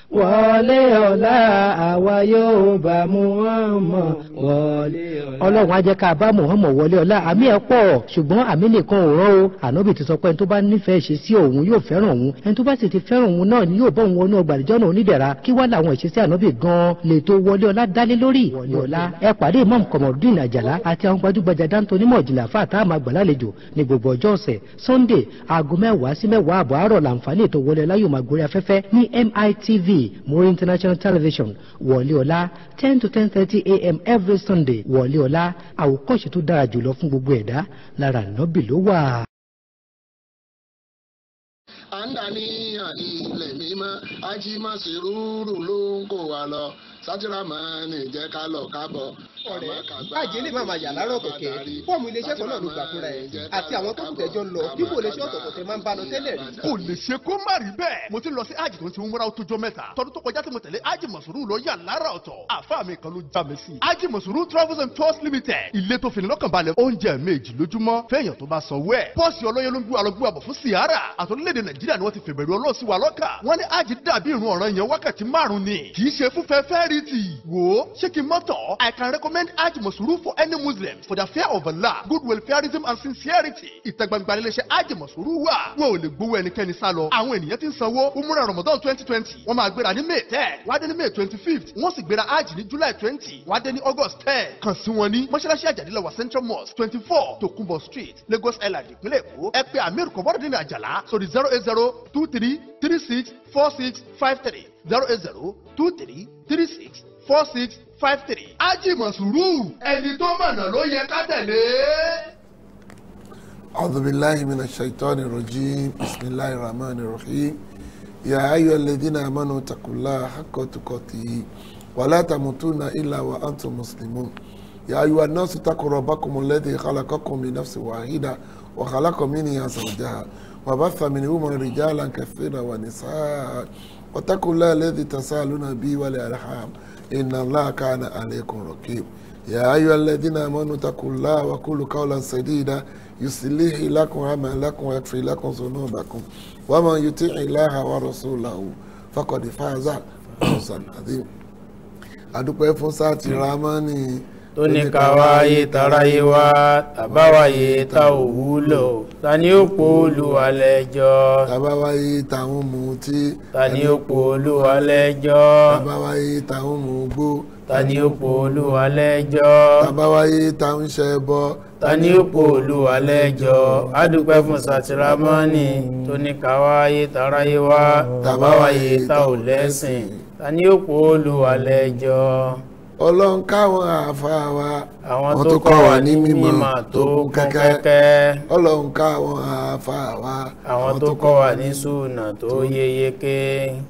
wọlé ọ̀la àwa yóò bá Muhammad wọlé ọ̀la. ọlọ́run á jẹ́ ká bá Muhammad wọlé ọlá àmì ẹ̀ pọ̀ ṣùgbọ́n àmì nìkan ò rán o ànábì ti sọ pé ẹni tó bá nífẹ̀ẹ́ ṣe sí òun yóò fẹ́ràn òun ẹni tó bá sì ti fẹ́ràn òun náà ni yóò bá òun wọnú ọgbà àdìjọ́ náà onídẹ̀ra kí wá làwọn ìṣesí ànábì gan-an lè tó wọlé ọlá dálé lórí wọlé ọlá ẹ pàdé imam kọmọdún àjàlá àti àwọn gbajúgbajà dáńtó onímọ̀ ìjìnlẹ̀ àfa àtàwọn àgbàlálejò ní gbogbo ọjọ́ ọ̀sẹ̀ sunday aago mẹ́wàá sí mẹ́wàá àbọ̀ àárọ̀ làǹfààní ètò wọlé ọlá yóò máa gorí afẹ́fẹ́ ní mitv muri international television wọlé ọlá ten to ten thirty a.m. every sunday wọlé ọlá àwòkọ́ṣe tó dára jùlọ fún gbogbo ẹ̀dá lára nọ́bì ló wà. à ń dàníyàn ní ilẹ̀ mímọ́ ajímọ̀sí rúurú ló ń kó wa lọ sátìrámọ́ni jẹ́ ká lọ kábọ̀. ọ̀rẹ́ báàjẹ́ lè má máa yà lárọ̀ kẹ̀kẹ́ fọ́ọ̀mù iléeṣẹ́ kan náà ló gbà fúnra ẹ̀ àti àwọn tó kù tẹ́jọ́ ń lọ dípò iléeṣẹ́ ọ̀tọ̀ọ̀tọ̀ tẹ máa ń bá lọ tẹ́lẹ̀ rí. kò lè ṣe kó má rí bẹ́ẹ̀ mo ti lọ sí ájì tó ń ti múra ó tójọ́ mẹ́ta tọdún tó kọjá tí mo tẹ̀lé ájì mọ̀sùrù lọ yà lára ọ̀tọ̀ àfa mi kan ló já mi sí. ájì mọ̀sùrù travels and tours limited ilé tó fini lọ́kàn balẹ̀ oúnjẹ méjì lójúmọ́ fẹ́yàn tó bá sanwó ẹ̀. pọ́ọ̀sì ọlọ́yẹ ló ń gbé wa lọ gbé wa bọ̀ fún sìárà àtọ́lédè nàìjíríà ni wọ́n ti fèbèrè ọlọ́ọ̀sì wa lọ́kà. wọ́n ní ájì dàbí ìrun ọ̀ràn yẹn wákàtí márùn-ún ni kì í ṣe fúnfẹ́ fẹ́rìtì. wò ó ṣé kí n mọ́tọ̀ I can recommend ájì mọ̀sùrù for any Muslim for the fear of Allah good welfareism and sincerity. ìtẹ̀gbàgbà iléeṣẹ́ ájì mọ̀sùrù wà wọn ò lè gbowó ẹnikẹ́ni sá lọ. àwọn ènìyàn ti ń sanwó umrah Ramadan twenty twenty wọ́n máa gbéra ní May ten wá dé ní May twenty fifth wọ́n sì gbéra ájì ní July twenty wá dé ní August ten kàn sí wọn ní mọ́ṣáláṣí àjàdílọ́wà Central Mosque twenty four Tokunbo Street Lagos Island ìpínlẹ̀ Èkó ẹ pè Amir Kọ̀bọ́dọ̀dín Àjàlá sórí zero eight zero two three three six four six five three zero eight zero two three three six four six five three. ájì mọ̀sùrù ẹni tó mọ̀nà ló yẹ ká tẹ̀lé. أعوذ بالله من الشيطان الرجيم بسم الله الرحمن الرحيم يا أيها الذين آمنوا اتقوا الله حق تقاته ولا تموتون إلا وأنتم مسلمون يا أيها الناس اتقوا ربكم الذي خلقكم من نفس واحدة وخلق منها زوجها وبث منهما رجالا كثيرا ونساء واتقوا الله الذي تساءلون به والأرحام إن الله كان عليكم رقيب يا أيها الذين آمنوا اتقوا الله وقولوا قولا سديدا يصلح لكم أعمالكم ويغفر لكم ذنوبكم ومن يطع الله ورسوله فقد فاز فوزا عظيما adúpẹ́ fún sáàtì ramani tó ní ká wáyé taráyé wá tàbáwáyé tá ò wúlò ta ni ó po Olúwa lẹ́jọ́ tàbáwáyé táwọn mutí ta ni ó po Olúwa lẹ́jọ́ tàbáwáyé táwọn mugbó ta ni ó po Olúwa lẹ́jọ́ tàbáwáyé táwọn ṣẹbọ ta ni ó po Olúwa lẹ́jọ́ adúpẹ́ fún sátìrámọ́nì tó ní ká wáyé taráyé wá tàbáwáyé tá ò lẹ́sìn ta ni ó po Olúwa lẹ́jọ́ ọlọ́run káwọn àáfàá wa àwọn tó kọ́ wa ní mímọ̀ tó kún kẹ́kẹ́ ọlọ́run káwọn àáfàá wa àwọn tó kọ́ wa ní súnà tó yéyéké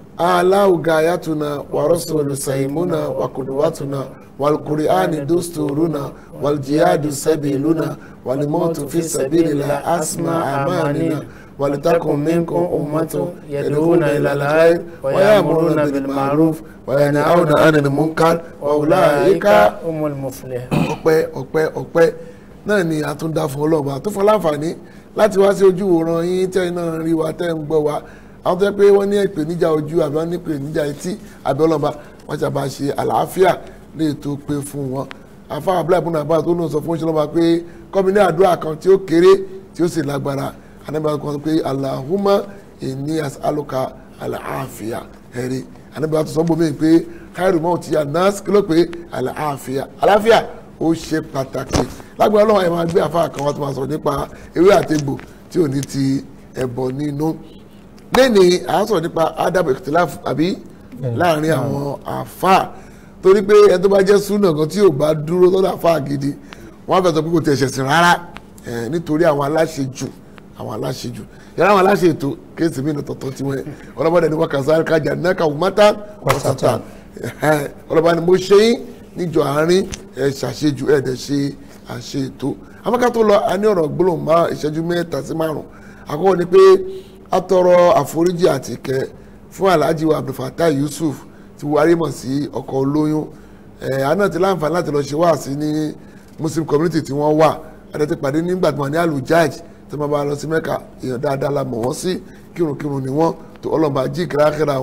aláwùgá ayatuna wàrọ́sọ̀lù sàìmúnà wàkùdùwàtúnà wàlùkùrìánì dùstùrùnà wàlùjíyàdù sẹ́bìlúnà wàlùmọ́tò fi sẹ́bìlìlà asma àmánìnà ولتكن منكم أمة يدعون إلى الخير ويأمرون بالمعروف وينهون عن المنكر وأولئك هم المفلحون ọpẹ́ ọpẹ́ ọpẹ́ náà ni a tún dá fún ọlọ́ọ̀bà tó fún láǹfààní láti wá sí ojú òòràn yín tẹ́ iná rí wa tẹ́ ń gbọ́ wa àwọn tó yẹ pé wọ́n ní ìpèníjà ojú àbí wọ́n ní ìpèníjà etí àbí ọlọ́ọ̀bà wọ́n ṣàbà ṣe àlàáfíà lè tó pé fún wọn àfa abúlé àbúrò àbá tó náà sọ fún ìṣẹ̀lẹ̀ ọba pé kọ́mi ní àdúrà kan tí ó kéré tí ó sì lágbára anabi kan sọ pé alahuma inni as'aluka alaafiya ẹ̀rí anabi kan sọ bómi pé khairu mawti anas kí ló pé alaafiya aláfíà ó ṣe pàtàkì lágbára ọlọ́run ẹ̀ máa gbé àfa kan wá tó máa sọ nípa ewé àtegbò tí ò ní ti ẹ̀bọ nínú lẹ́ni à ń sọ̀rọ̀ nípa adab ikhtilaf àbí láàrin àwọn àfa torí pé ẹni tó bá jẹ́ súnà kan tí ò bá dúró lọ́dọ̀ àfa gidi wọ́n á fẹ́ sọ pé kò tẹ̀ ṣẹ̀sìn rárá nítorí àwọn aláṣejù àwọn aláṣejù yàrá àwọn aláṣẹ ètò kéèsì mí tọ̀tọ̀ tí wọ́n ọlọ́mọdé ni wọ́n kà sáré kájà náà kà wọ́n mọ́tà wọ́sàtà ọlọ́mọdé ni mo ṣe yín níjọ àárín ẹ̀ ṣàṣejù ẹ̀ dẹ̀ ṣe àṣe ètò amaka tó lọ a ní ọ̀rọ̀ gbólóhùn má ìṣẹ́jú mẹ́ta sí márùn àkọ́kọ́ ni pé a tọrọ àforíjì àti ìkẹ́ fún alhaji wa abdulfatai yusuf ti wárí mọ̀ sí ọkọ̀ olóyún ẹ̀ àná ti láǹfààní láti lọ ṣe wáàsí ní muslim community tí wọ́n wà adé ti pàdé nígbà tí wọ́n ní alujaj tí wọ́n bá lọ sí mẹ́ka èèyàn dáadáa la mọ̀ wọ́n sí kírunkírun ni wọ́n tó ọlọ́mọba jí kírákírà wọn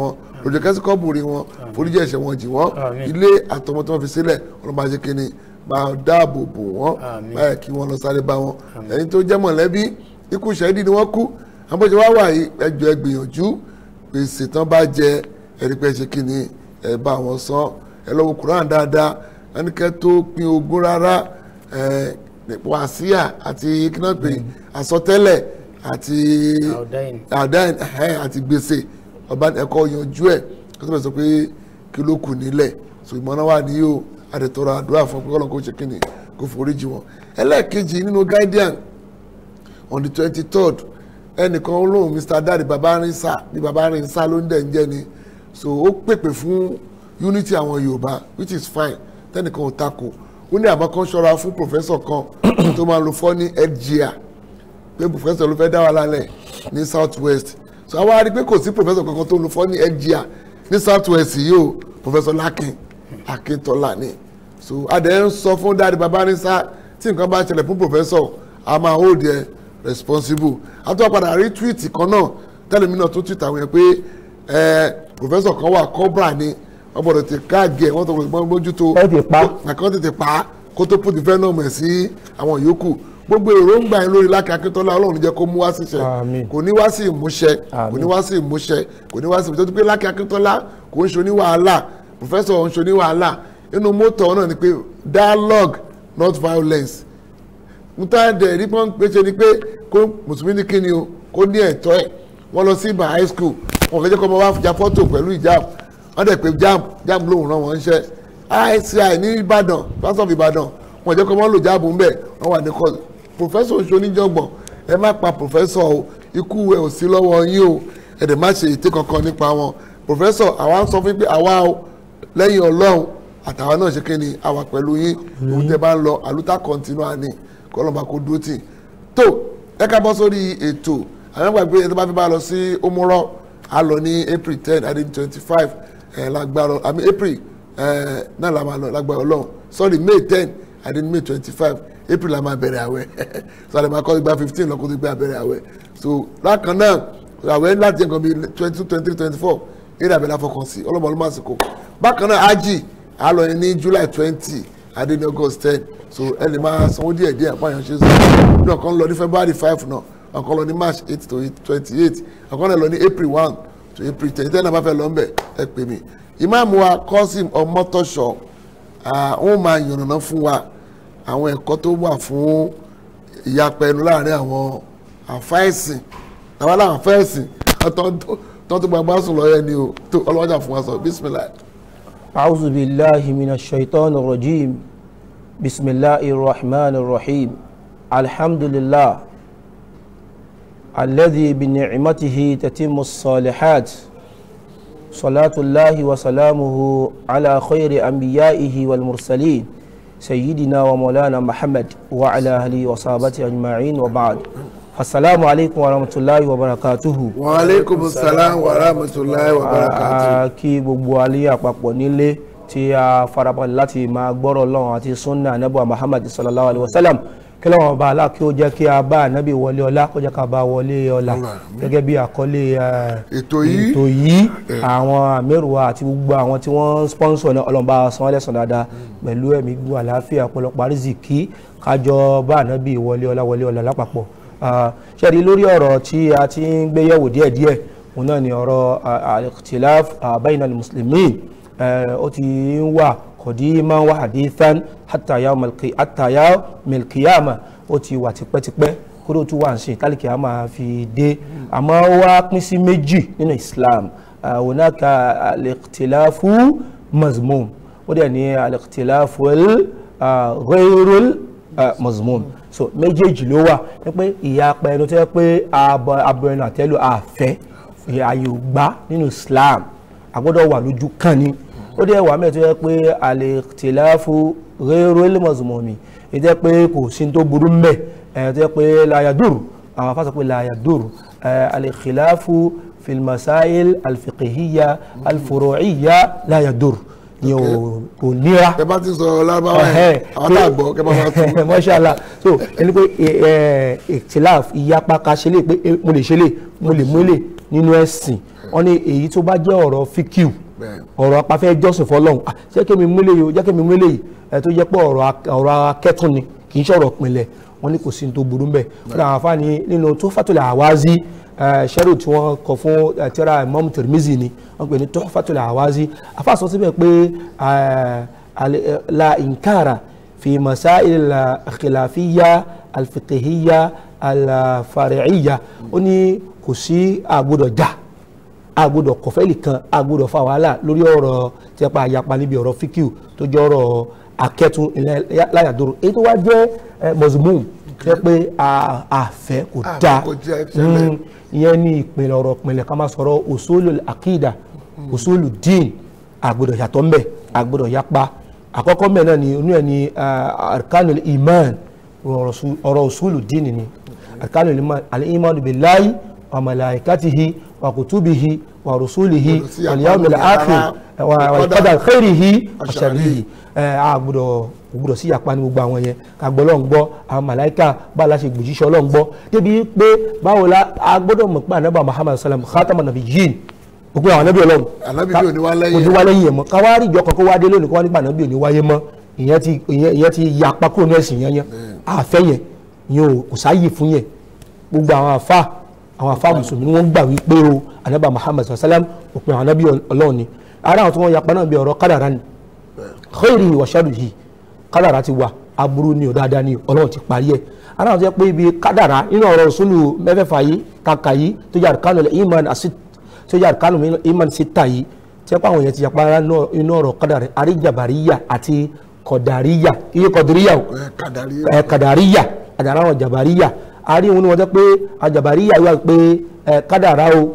lójú kẹ́sì kọ́bùrì wọn foríjì ẹ̀ṣẹ̀ wọn jì wọ́n Àmín. ilé àtọmọ tí wọ́n fi sílẹ̀ ọlọ́mọ ajé kínní máa dáàbò bò wọ́n Àmín. báyà kí wọ́n lọ sáré bá wọn ẹni tó jẹ́ mọ̀lẹ́bí ikú ṣẹ́ẹ́dì ni wọ́n kú àbọ̀jẹ̀ wá wà yìí ẹjọ́ ẹ gbìyànjú gbèsè tán bá jẹ ẹ̀rí pé ṣe kínní ẹ bá wọn san ẹ lọ́wọ́ Quran dáadáa ẹnikẹ́ tó pín ogún rárá ẹ wàsíà àti kínápè àsọtẹ́lẹ̀ àti Àọ̀dáyìn. àdáyìn ẹ̀hẹ́n àti gbèsè ọba ẹ̀kọ́ yanjú ẹ̀ kó tó bẹ̀ sọ pé kí ló kù nílẹ̀ so ìmọ̀ràn wà ní yóò àdètọ́rọ̀ àdúrà fún pé kọ́lọ́n kó ṣe kíni kó foríjì wọn ẹlẹ́ẹ̀kejì nínú guardian on the twenty third ẹnìkan olóhùn mr dadi babarinsa bí babarinsa ló ń dẹ̀ ń jẹ́ ni so ó pèpè fún unity àwọn yorùbá which is fine tẹnìkan ò takò ó ní àmọ́ kan ṣọ́ra fún professor kan tó máa lo fọ́ ní headgear pé professor ló fẹ́ dá wa lálẹ́ ní south west so àwa rí i pé kò sí professor kankan tó lo fọ́ ní headgear ní south west yìí o professor lakin akintola ni so adé ń sọ fún dáàdi babarinsa tí nǹkan bá ṣẹlẹ̀ fún professor a máa hold ẹ responsible àtúwà padà rí tweet kan náà tẹlifí náà tó tweet àwọn yẹn pé ẹ professor kan wà cobra ni wọ́n gbọ́dọ̀ ti káàgì ẹ̀ wọ́n tó gbọ́dọ̀ mójútó Ẹ ti pa. àkàn tètè pa á kó tó put venom ẹ̀ sí àwọn yòókù gbogbo èròǹgbà yẹn lórí Lákì Akíntọ́lá Ọlọ́run jẹ́ kó mú wá síṣẹ Àmín. kò ní wá sí ìmúṣẹ kò ní wá sí ìmúṣẹ kò ní wá sí ìmúṣẹ tó pé Lákì Akíntọ́lá kò ń ṣoní wàhálà professor ń ṣoní wàhálà inú mọ́tò náà ni pé dialogue not violence níta dẹ̀ rí pọ́n pé ṣe ni pé kó mùsùlùmí ní kíni o kó ní ẹ̀tọ́ ẹ̀ wọ́n lọ sí ibà high school wọn fẹ́ jẹ́ kó ọmọ wa ja fọ́tò pẹ̀lú ìjáàb wọ́n dẹ̀ pé jam jam lóhùn náà wọ́n ń ṣẹ́ ICI ní Ìbàdàn pásọ̀ of Ìbàdàn wọn jẹ́ kó ọmọ lò jáàbù ń bẹ̀ wọ́n wà ní kọ́ professor oṣù oníjọ́gbọ̀n ẹ má pa professor o ikú ẹ ò sí lọ́wọ́ yín o ẹ dẹ̀ má ṣe ète kankan nípa wọn professor àwa ń sọ fún yín pé àwa o lẹ́yìn Ọlọ́run àtàwọn náà ṣe kí ni àwa pẹ̀lú yín òun tẹ bá ń lọ àlùtà continua ni kọlọmọ kò dúró tì tó ẹ ká bọ́ sórí ètò àwọn gbàgbé ẹni tó bá fi bá lọ sí omorọ a lọ ní april ten àti twenty five ẹ lágbára àmì april ẹ náà la máa lọ lágbára Ọlọ́run sorry may ten àti may twenty five april la máa bẹ̀rẹ̀ àwẹ̀ so àlẹ́ máa kọ́ igba fifteen lọ́kọ́ tó gbé abẹ́rẹ́ àwẹ̀ so lákan náà àwẹ̀ láti ẹ̀kan bíi twenty two twenty three twenty four eré àbẹ̀lẹ̀ afọkàn sí ọlọ́mọ ọlọ́mọ àsìkò bákan náà ají a lọ ní july twenty adé ní august ten so ẹ lè máa sanwó díẹ̀ díẹ̀ àpáyàn ṣe sọ ní ọ̀kan lọ ní february five náà ọ̀kan lọ ní march eight to twenty eight ọ̀kan náà lọ ní april one to april ten ìtẹ́ náà bá fẹ́ lọ ńbẹ̀ ẹ pè mí ìmáàmù wa kọ́sìm ọmọtọ́ṣọ wọ́n máa yànnàná fún wa àwọn ẹ̀kọ́ tó wà fún ìyapa ẹnu láàrin àwọn àfáìsìn àwọn aláwọ̀ àfáìsìn tó tó gbàgbá sùn lọ́yẹ ni o tó ọlọ́wọ́jà fún wa sọ bísímìlá. أعوذ بالله من الشيطان الرجيم بسم الله الرحمن الرحيم الحمد لله الذي بنعمته تتم الصالحات صلاة الله وسلامه على خير أنبيائه والمرسلين سيدنا ومولانا محمد وعلى آله وصحبه أجمعين وبعد السلام عليكم ورحمة الله وبركاته wa aleykum salaam wa rahmatulahi wa barakatu. a kí gbogbo alẹ́ àpapọ̀ nílé tí a farabalẹ̀ láti máa gbọ́rọ̀ lọ́wọ́ àti sunna anabu muhammad sallallahu alayhi wa sallam kí lọ́wọ́ ọba alá kí ó jẹ́ kí a bá anabi wọlé ọlá kó jẹ́ ká bá wọlé ọlá gẹ́gẹ́ bí àkọlé eh, ètò yìí ètò yìí àwọn àmẹ́rùwá àti gbogbo àwọn tí wọ́n ń sponsor ní ọlọ́mọba san ẹlẹ́sàn dáadáa pẹ̀lú ẹ̀mí gbogbo àlàáfíà ọ̀pọ̀lọpọ̀ àrísìkí kájọ bá anabi wọlé ọlá wọlé ọlá lápapọ̀ Ah, ṣẹ́ni lórí ọ̀rọ̀ tí a ti ń gbé yẹ̀wò díẹ̀díẹ̀ òun náà ni ọ̀rọ̀ al-ikhtilaf ah, bayna al-muslimin Eh, ó ti ń wà qadiman wa hadithan hatta yawm al-qi- hatta yawm al-qiyamah ó ti wà tipẹ́tipẹ́ kúrò tún wà ń sìn tálíkì á máa fi dé àmọ́ ó wá pín sí méjì nínú Islam Ah, hunaka al-ikhtilafu mazmum ó dẹ̀ ní al-ikhtilafu ghayrul ah, mazmum so méjèèjì ló wà ní pé ìyapa ẹnu tó yẹ pé abọ abọ ẹnu àtẹ́lù àfẹ́ ààyè ò gbà nínú Islam àgbọ́dọ̀ wà lójú kan ni ó dẹ̀ wà mẹ́ẹ̀ tó yẹ pé al-ikhtilafu ghayrul mazmumi èyí tó yẹ pé kò sí tó burú mẹ́ ẹ̀ tó yẹ pé la yadur àwọn afásọ pé la yadur ẹ̀ al-khilafu fil masail al-fiqhiyya al-furu'iyya la yadur ni ò kò níra ẹ bá ti sọ lárúbáwá yẹn Ẹhẹ́, àwọn pé- náà gbọ́ kẹ bá máa tún. Mashallah so ẹni pé ìtìláf ìyapa ká ṣe lè pé eh, mo lè ṣe lè mo lè mú lè nínú ẹ̀sìn wọ́n ní èyí tó bá jẹ́ ọ̀rọ̀ fíkìú Bẹ́ẹ̀. ọ̀rọ̀ apafẹ́ jọ́sìn fọlọ́hún ah, jẹ́ kí mi múlẹ̀ yìí o jẹ́ kí mi múlẹ̀ yìí ẹ̀ tó jẹ́ pé ọ̀rọ̀ ak- ọ̀rọ̀ akẹ́tùn ni kì í ṣọ̀rọ̀ pinlẹ̀ wọ́n ní kò sí ní tó burú mbẹ̀ fún àwọn afáàní nínú tó fàtúlẹ̀ àwází ṣẹ́rù tí wọ́n kọ fún eh, tírà Imam Tirmizi ni wọ́n pè ní tó fàtúlẹ̀ àwází afáàsọ síbẹ̀ pé eh, al- eh, la inkara fi masail al-khilafiyya al-fiqhiyya al-fari'iyya ó ní kò sí àgbọ́dọ̀ jà agbọ́dọ̀ kọfẹ́lì kan agbọ́dọ̀ fa wàhálà lórí ọ̀rọ̀ tí a pa àyapa níbi ọ̀rọ̀ fíkìú tó jẹ́ ọ̀rọ̀ akẹ́tún ilẹ̀ láyàdúró èyí tó wá jẹ́ mọ̀sùmùm jẹ́ pé a- àfẹ́ kò Àfẹ́ dáa kò jẹ́ ẹ̀ṣẹ̀lẹ̀. Mm, ìyẹn ní ìpìlẹ̀ ọ̀rọ̀ ìpìlẹ̀ ká máa sọ̀rọ̀ òṣòlù àkìdà òṣòlù dín agbọ́dọ̀ yàtọ̀ ńbẹ̀ agbọ́dọ̀ yapa àkọ́kọ́ ńbẹ̀ náà ni onú ẹ̀ ní arkanul iman ọ̀rọ̀ òṣòlù dín ni arkanul iman al-iman billahi wa malaikatihi wa kutubihi wa rusulihi Gbọ́dọ̀ sí wal yawmil àpamọ́ akhir yàrá, wa wa ìkọ́dà, qadar khairihi wa àṣàríhi. sharrihi ẹ a gbọ́dọ̀ gbọ́dọ̀ sí yapa ní gbogbo àwọn yẹn ká gbọ́ Ọlọ́run gbọ́ àwọn màláìka bá a la ṣe gbòjíṣẹ́ Ọlọ́run gbọ́ débi pé báwo la a gbọ́dọ̀ mọ̀ pé anabi Muhammad sallam khatama nabiyyin gbogbo àwọn anabi Ọlọ́run Ànábì bí ò ní wá lẹ́yìn kò ní wá lẹ́yìn ẹ̀ mọ́ káwárí ìjọ kan kó wá dé lónìí kó wá nípa anabi ò ní wáyé mọ́ ìyẹn ti ìyẹn ìyẹn ti yapa kúrò ní ẹ̀sìn yẹn yẹn àfẹ́ yẹn ìyẹn ò kò sáyè fún yẹn gbogbo àwọn afa àwọn afa mùsùlùmí ni wọ́n gbà wípé o anabi Muhammad sallam òpin àwọn anabi Ọlọ́run ni ara àwọn tí wọ́n yapa náà bí ọ̀rọ̀ kádàrá ni khairihi wa sharrihi kádàrá ti wà aburú ni ò dáadáa ni ọlọ́run ti parí ẹ̀ aláwọ̀ tó yẹ pé ibi kádàrá nínú ọ̀rọ̀ òṣùlù mẹ́fẹ̀ẹ̀fà yìí kàkà yìí tó yà kánú iman àti tó yà kánú iman síta yìí tí wọ́n pa àwọn èèyàn ti yà para nínú ọ̀rọ̀ kádàrá àríjàbàríyà àti kọ̀dàríyà iye kọ̀dàríyà o ẹ̀ kàdàrí ẹ kàdàríyà àdàrà àwọn jàbàríyà àárín òun ni wọ́n jẹ́ pé àjàbàríyà wà pé ẹ kádàrá o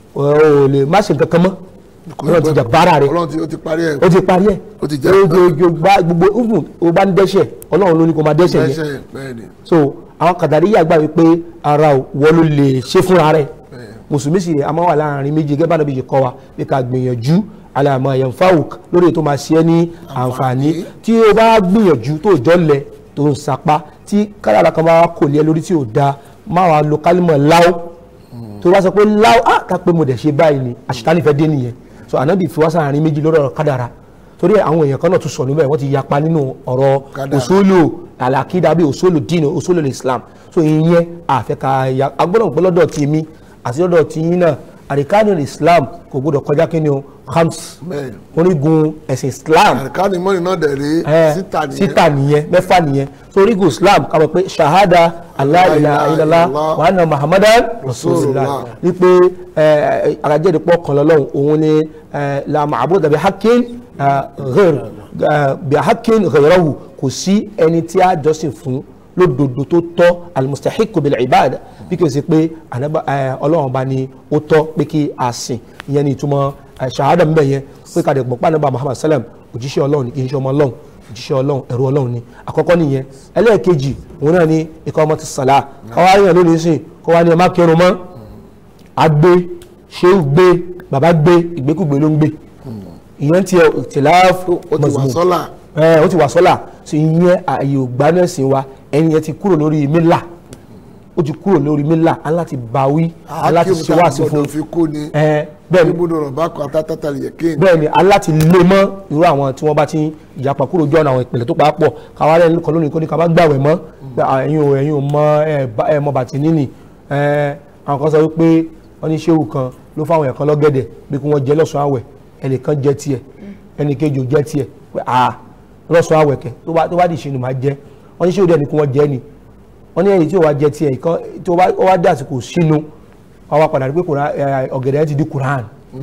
ò lè má ṣe nǹkan kan mọ́ ọlọ́run ti jàbára rẹ̀ ọlọ́run ti- ó ti parí ẹ̀ ó ti parí ẹ̀ Ó ti jẹ́- ojoojó gba gbogbo even o bá ń dẹ́ṣẹ̀ ọlọ́run ló ní kó máa dẹ́ṣẹ̀ yẹn ẹ̀ṣẹ̀ bẹ́ẹ̀ ni so àwọn kàdàríyà gbà wípé ara ò wọ́n ló lè ṣe fúnra rẹ̀ mùsùlùmí sì rẹ̀ a máa wà láàrin méjì gẹ́gẹ́ bá nàbí ṣe kọ́ wa bí ká gbìyànjú alàmọ̀ yanfawuk lórí ètò máa ṣe é ní àǹfààní tí o bá gbìyànjú tó jọlẹ̀ tó ń sapá tí kádàrà kan bá kò lé ẹ lórí tí ò da máa wà lo kálímọ̀ láó tó bá sọ pé láó á ká pé mo dẹ̀ ṣe báyìí ni àṣetánì fẹ́ dé nìyẹn so ànábì fi wá sáàrin méjì lórí ọ̀rọ̀ kádàrà torí ẹ̀ àwọn èèyàn kan náà tún sọ níbẹ̀ wọ́n ti yapa nínú ọ̀rọ̀ Kádàrá. òṣòlò àlàkídà bíi òṣòlò dínà òṣòlò islam so ìyẹn àfẹ́ka ya agbọ́dọ̀ pé lọ́dọ̀ tí mi àti lọ́dọ̀ tí yín náà àríkánì islam kò gbọ́dọ̀ kọjá kí ni o hams bẹ́ẹ̀ ni orígun ẹ̀sìn islam àríkánì mọ́ni náà dẹ̀ rí ẹ, síta nìyẹn síta nìyẹn mẹ́fà nìyẹn so orígun islam ká mọ̀ pé shahada allah ilaha illallah wa anna muhammadan rasulullah Rasulullah. ní pé àràjẹ́dẹ̀ pọ̀ kan lọ́lọ́run òun ni eh, la ma'buda bi haqqin eh, ghair eh, bi haqqin ghayrahu kò sí ẹni tí a jọ́sìn fún lódodo tó tọ́ almustahiqu bil ibada bí kò sí pé ànábà eh, ọlọ́run bá ní ó tọ́ pé kí a sìn ìyẹn ní ìtumọ̀ eh, shahada ń bẹ̀ yẹn pé ká dẹ̀ gbọ́ pé ànábà muhammad sallam òjíṣẹ́ ọlọ́run ni kì í ṣe ọmọ ọlọ́run òjíṣẹ́ ọlọ́run ẹ̀rú ọlọ́run ni àkọ́kọ́ nìyẹn ẹlẹ́ẹ̀kejì òun náà ni ikọ̀ ọmọ ti sàlá káwá yàn lónìí sìn kó wá ní ẹ má kírun mọ́ agbé ṣéwù gbé bàbá gbé ìgbékùgbé ló ń gbé ìyẹn tiẹ̀ tìláàfù ó ti wà sọ́là ẹ ó ti wà sọ́là so ìyẹn ààyè ògbánẹ́sìn wa ẹni yẹn ti kúrò lórí mílà ó ti kúrò lórí mílà aláti báwí aláti ṣe wá sí fún gbọ́dọ̀ fi kú ni ẹ bẹ́ẹ̀ ni ibùdó rọ̀ bá kọ àtàtàtà lè kéènì bẹ́ẹ̀ ni aláti lé mọ́ irú àwọn tí wọ́n bá ti ìyapa kúrò jọ àwọn ìpìlẹ̀ tó pa pọ̀ káwá rẹ̀ nìkan lónìí kó ní ká bá gbàwẹ̀ mọ́ pé à, ẹ̀yin ò ẹ̀yin ò mọ ẹ̀ bá- ẹ̀ mọ bàtí níní ẹ̀ àwọn kan sọ wípé wọ́n ní ṣéwù kan ló fáwọn ẹ̀kan lọ́gẹ̀dẹ̀ bí kí wọ́n jẹ lọ́sàn-án àwẹ̀ ẹnìkan jẹ tiẹ̀ ẹnìkejì ò jẹ tiẹ̀ pé à lọ́sàn-án àwẹ̀ kẹ tó bá tó bá dì ṣe ni màá jẹ wọ́n ní ṣéwù dẹ̀ ni kí wọ́n jẹ ni wọ́n ní ẹ̀yìn tí ò wá jẹ tiẹ̀ ìkan tó bá ó wá dé àsìkò sínú wọ́n wá padà rí pé Kùránì- ẹ̀, ọ̀gẹ̀dẹ̀ ti di Quran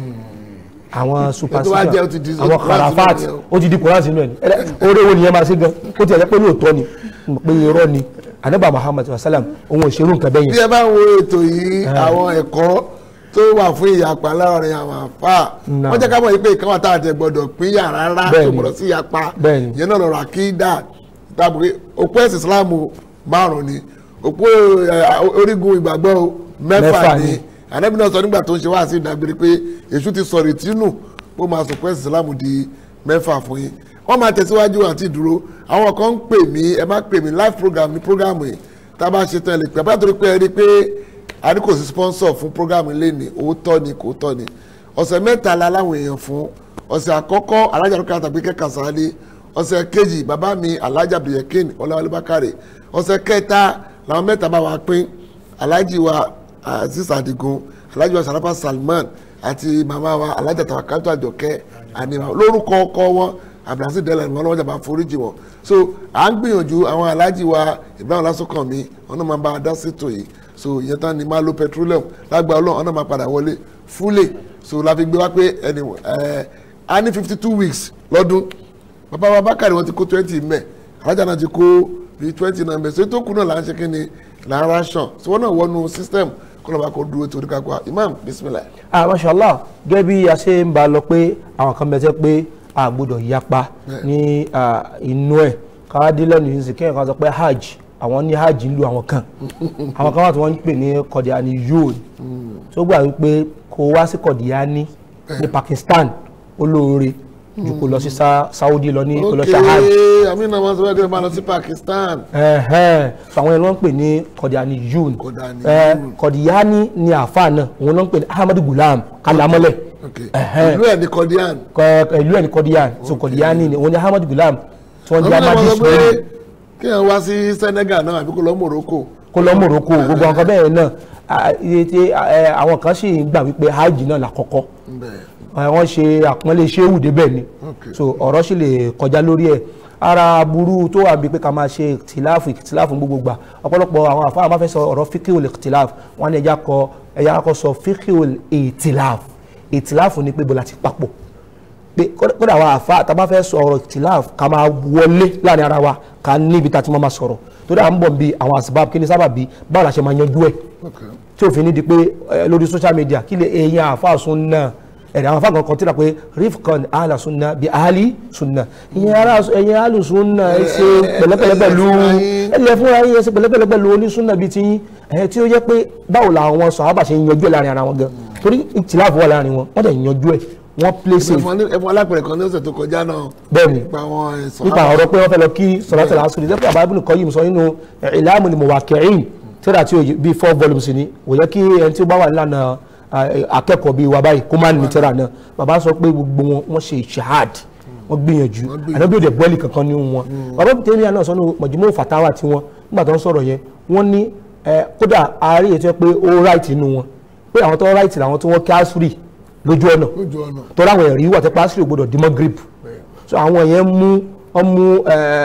àwọn superstition jẹ́ ó ti di àwọn Quran karafat sínú ẹ̀ ó ti di Quran sínú ẹ̀ ní oore wo nìyẹn máa ṣe gan ó ti ẹ̀ jẹ́ pé lóòótọ́ ni pé irọ́ ni anaba Muhammad sallam òun ò ṣerú nǹkan bẹ́yẹn bí ẹ bá ń wo ètò yìí àwọn ẹ̀kọ́ tó wà fún ìyapa láàrin àwọn àfà Náà. wọ́n jẹ́ ká mọ̀ yìí pé ìkan wà tá a tẹ̀ gbọ́dọ̀ pín yàrá rárá tó Bẹ́ẹ̀ni. gbọ́dọ̀ sí ìyapa Bẹ́ẹ̀ni. ìyẹn náà lọ́rọ̀ àkídà tàbí òpó ẹ̀sìn Ìsìláàmù márùn ni òpó eh, orígun ìgbàgbọ́ mẹ́fà Mẹ́fà ni ni. ànábì náà sọ nígbà tó ń ṣe wá sí ìdágbére pé èṣù ti sọ ìrètí nù ó máa sọ pé ẹ̀sìn Ìsìláàmù di mẹ́fà fún yín wọ́n máa tẹ̀síwájú àti ìdúró àwọn kan ń pè mí ẹ má pè mí live program ní program yìí tá a bá ṣe tán ẹ lè pè é bá torí pé ẹ rí i pé a ní kò sí sponsor fún program ilé ní òótọ́ ni kò tọ́ ni ọ̀sẹ̀ mẹ́ta la láwọn èèyàn fún ọ̀sẹ̀ àkọ́kọ́ alájà lókè àtàgbé kẹ́kà sáálé ọ̀sẹ̀ kejì bàbá mi alájà bìyẹ̀kín ọláwálé bákàrẹ̀ ọ̀sẹ̀ kẹta làwọn mẹ́ta bá wa pín alájì wa aziz adigun alájì wa sarapa salman àti màmá wa alájà tàwákàtà àjọkẹ́ àníwá lórúkọ ọkọ wọn abdulhasi dẹlẹ ni wọn lọ́wọ́ jàmbá foríjì wọn so à ń gbìyànjú àwọn alájì wa ibrahim lásùnkànmí wọn náà máa bá a dá sétò yìí so ìyẹn tán ni máa lo petroleum lágbà ọlọ́run wọn náà máa padà wọlé fúlẹ̀ so la fi gbé wá pé ẹni ẹ a ní fifty two weeks lọ́dún bàbá wa bákàrí wọn ti kó twenty mẹ́ alájà náà ti kó bíi twenty nine mẹ́ so ètò kù náà là ń ṣe kí ni là ń ration so wọn náà wọnú system kọlọ̀ bá kó dúró torí ká kó imam bisimilayi. ah mashallah gẹ́gẹ́ bí a ṣe ń bá a lọ pé àwọn kan bẹ tẹ́ pé a gbọ́dọ̀ yapa ní ah, inú ẹ̀ káwádé lẹ́nu yìí sì kéèyàn kan sọ pé hajj àwọn ní hajj ń lu àwọn kan àwọn kan wà tí wọ́n ń pè ní kọ̀díání yóò tó gbà wípé kó wá sí kọ̀díání ní Pakistan olóore ju kó lọ sí Sa- Saudi lọ ní kó lọ ṣe hajj ok àmì náà wọn sọ wẹ́ẹ́ kí wọ́n máa lọ sí Pakistan. ẹ̀hẹ́n so àwọn ẹni wọ́n ń pè ní kọ̀díání yóò Qadianiyun. kọ̀díání ni àáfàá náà òun náà ń pè ní Ahmadu Gulam kalamọ́lẹ̀ ok Ẹ̀hẹ́n. ìlú ẹ̀ ní kọ́díàn. Kọ- ìlú ẹ̀ ní kọ́díyàn so kọ́díyàn ni òun ni Ahmad Gulam tí wọ́n àwọn jẹ́ náà amadi wọ́n sọ pé sùúrù kí wọ́n wá sí Senegal náà àbí kó lọ Morocco. kó lọ Morocco gbogbo nǹkan bẹ́ẹ̀ náà à, iye tí, ẹ, àwọn kan sì ń gbà wípé hajj náà lákọ́kọ́ bẹ́ẹ̀ Ẹ, wọ́n ṣe àpọ́nlé ṣéwù débẹ̀ ni Ok. so ọ̀rọ̀ sì lè kọjá lórí ẹ̀ ara burú tó wà bíi pé ká máa ṣe tìláàfù tìláàfù gbogbo gbà ọ̀pọ̀lọpọ̀ àwọn àfáà máa fẹ́ sọ ọ̀rọ̀ fíkìwìl tìláàfù wọn ni ẹja kọ ẹja kọ sọ fíkìwìl ìtìláàfù ìtìláàfù ni pé bọ́lá ti papọ̀ pé kódà kódà àwọn àfa àtàbá fẹ́ sọ ọ̀rọ̀ tìláàfù ká máa wọlé láàrin ara wa ká níbi tá a ti máa máa sọ̀rọ̀ tó dáa ń bọ̀ bí àwọn àsìbáàbù kí ni sábà bí báwo la ṣe máa yanjú ẹ̀ ok tí òfin ní di pé ẹ, lórí social media kí lè èèyàn àfa sunna ẹ̀rẹ̀ àwọn afáàgàn kan tí ra pé rifkan ala sunna bi ali sunna ìyẹn ara ẹ̀yìn alu sunna ẹ ṣe pẹ̀lẹ́pẹ̀lẹ́ pẹ̀lú ẹ̀lẹ́ fúnra yín ẹ ṣe pẹ̀lẹ́pẹ̀lẹ́ pẹ̀lú oní sunna bíi tiyín ẹ̀ tí ó jẹ́ pé báwo làwọn sàhábà ṣe ń yanjú ẹ̀ láàrin ara wọn gan torí ìtìláàfù wà láàrin wọn wọ́n dẹ̀ yanjú ẹ̀ wọ́n play safe ẹfọn alápẹ̀rẹ̀ kan ní ọ̀sẹ̀ tó kọjá náà bẹ́ẹ̀ ni nípa àwọn ẹ̀sán. nípa ọ̀rọ̀ pé wọ́n fẹ́ lọ kí sọ̀rọ̀tẹ̀ lásìrì lẹ́pẹ́ àbábìnrin kan yìí sọ nínú ìlàmù ni muwaqi'in tíra tí ó yẹ- bíi four volumes ni kò yẹ kí ẹni tí ó bá wà nílànà ah, akẹ́kọ̀ọ́ bíi wa báyìí kó má ní tíra náà bàbá sọ pé gbogbo wọn wọ́n ṣe ìṣahad wọ́n gbìyànjú ànábì òde bọ́ọ̀lì kankan ní wọn bàbá tèmi náà sọ ní mọ̀júmọ́ fàtàwà tí wọ́n nígbà tó ń sọ̀rọ̀ yẹn wọ́n ní eh, kódà ààrẹ ètò ẹ pé ó right nínú wọn pé àwọn tó right làwọn tí wọ́n kí asiri lójú ọ̀nà lójú ọ̀nà. tọ́lá àwọn ẹ̀rí wà tẹ́pẹ́ asiri ò gbọdọ̀ dímọ́ grip so àwọn yẹn mú wọ́n mú